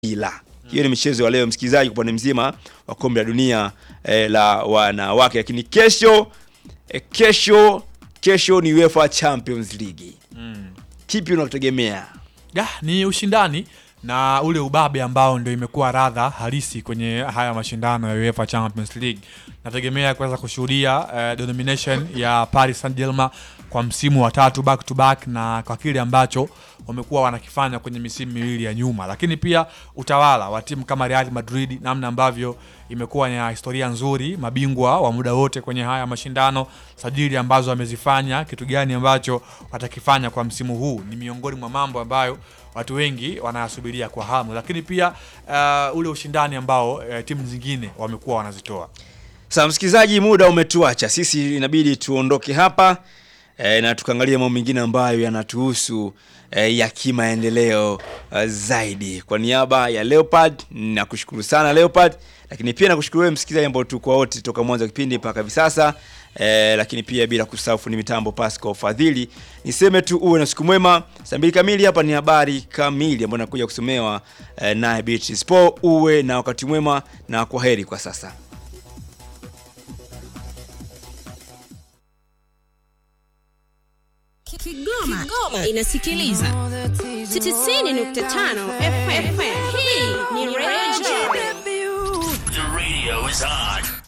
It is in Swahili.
ila hiyo ni michezo ya leo msikilizaji, kwa upande mzima wa kombe la dunia eh, la wanawake, lakini kesho eh, kesho kesho ni UEFA Champions League. Kipi unakutegemea? Ya, ni ushindani na ule ubabe ambao ndio imekuwa radha halisi kwenye haya mashindano ya UEFA Champions League. Nategemea kuweza kushuhudia uh, domination ya Paris Saint-Germain kwa msimu wa tatu back to back na kwa kile ambacho wamekuwa wanakifanya kwenye misimu miwili ya nyuma, lakini pia utawala wa timu kama Real Madrid, namna ambavyo imekuwa na historia nzuri, mabingwa wa muda wote kwenye haya mashindano, sajili ambazo wamezifanya, kitu gani ambacho watakifanya kwa msimu huu, ni miongoni mwa mambo ambayo watu wengi wanayasubiria kwa hamu, lakini pia uh, ule ushindani ambao uh, timu zingine wamekuwa wanazitoa. Sasa msikilizaji, muda umetuacha sisi, inabidi tuondoke hapa e, na tukaangalia mambo mengine ambayo yanatuhusu e, ya kimaendeleo uh, zaidi. Kwa niaba ya Leopard nakushukuru sana Leopard, lakini pia nakushukuru wewe msikilizaji ambao tulikuwa wote toka mwanzo wa kipindi mpaka hivi sasa e, lakini pia bila kusahau fundi mitambo Pascal Fadhili. Niseme tu uwe na siku mwema. Saa mbili kamili hapa ni habari kamili ambayo nakuja kusomewa e, naye Beatrice Spo. Uwe na wakati mwema na kwa heri kwa sasa. Kigoma, Kigoma inasikiliza 90.5 FM. Hii ni Radio The radio is on.